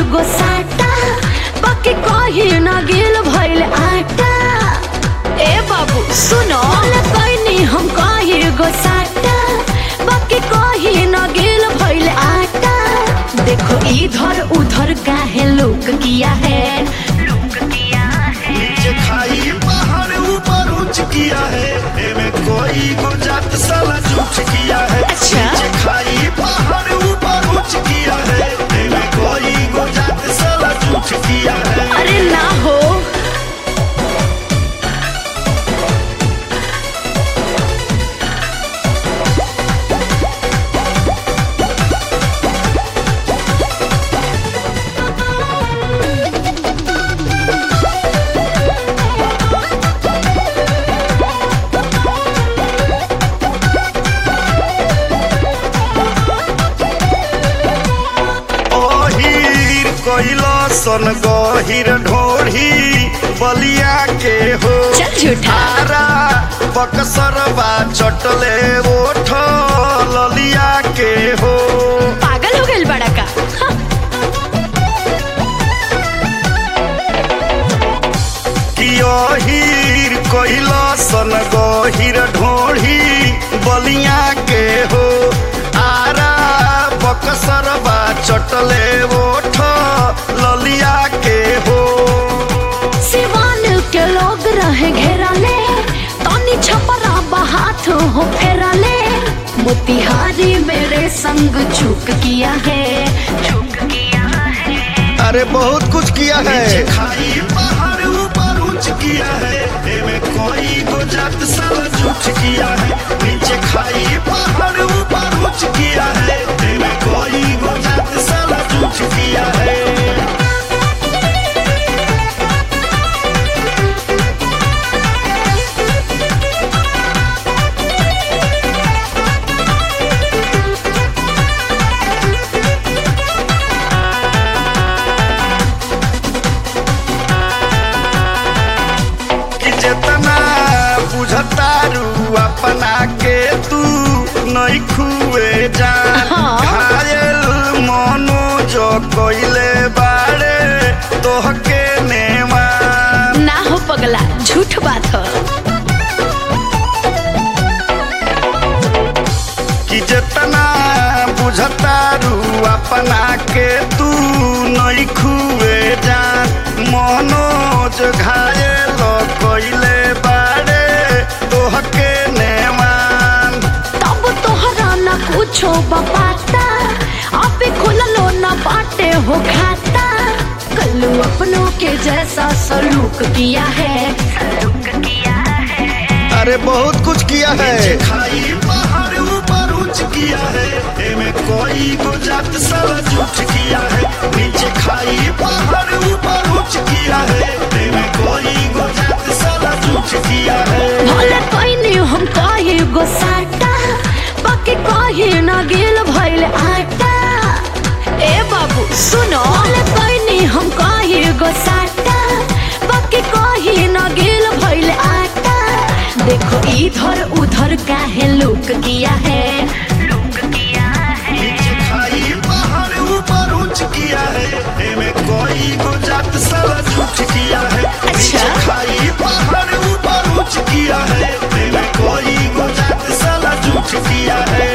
गो साटा बाकी कही ना गिल भइल आटा ए बाबू सुनो कहीं हम कही गो साटा बाकी कही ना गिल भइल आटा देखो इधर उधर काहे लोक किया है लोक किया है नीचे खाई बाहर ऊपर उच्च किया है एमे कोई गुजात साला झूठ किया है अच्छा। नीचे खाई बाहर ऊपर उच्च किया है एमे कोई गुजात साला झूठ किया है अरे ना हो ओहीर कोइलो सन गहिर ढोढ़ी बलिया के हो चल झूठा तारा बक्सरबा चटले ओठ ललिया के हो पागल हो गइल बड़ा का हाँ, कियोहीर कोइलो सन गहिर ढोढ़ी बलिया के हो आरा बक्सरबा चटले ओठ ललिया के हो सिवान के लोग रहे घेराले तनी छपरा बहात हो फेराले मोतिहारी मेरे संग झुक किया है झुक किया है अरे बहुत कुछ किया है खाई बाहर ऊपर उच्च किया है एमे कोई गुजात साला झूठ किया है नीचे खाई बाहर ऊपर उच्च किया है एमे कोई गुजात साला झूठ किया है कि जितना बुझतारू अपना के तू नहीं खुए जान हाँ। घायल मनो जो कोइले बारे तोहके नेमान ना हो पगला झूठ बात हो कि जितना बुझतारू अपना के तू नहीं खुए जान मनोज घायल कोइले बारे तोहके नेमान तब तोहरा ना कुछो बपाता अबे खुललो ना बाटे हो खाता कल्लू अपनों के जैसा सलूक किया है सलूक किया है अरे बहुत कुछ किया है खाई बाहर ऊपर उच्च किया है एमे कोई गुजात साला झूठ किया है नीचे खाई बाहर ऊपर उच्च किया है एमे कोई गुजात साला झूठ किया है भले कोई नहीं हम कही गो साटा बाकी कही ना गिल भइल आटा ए बाबू सुनो भले कोई नहीं हम कही गो साटा बाकी कही ना गिल भइल आटा देखो इधर उधर काहे लुक किया है लुक किया है नीचे खाई बाहर ऊपर उच्च किया है एमे कोई गुजात साला झूठ किया है नीचे खाई बाहर ऊपर उच्च किया है एमे कोई गुजात साला झूठ किया है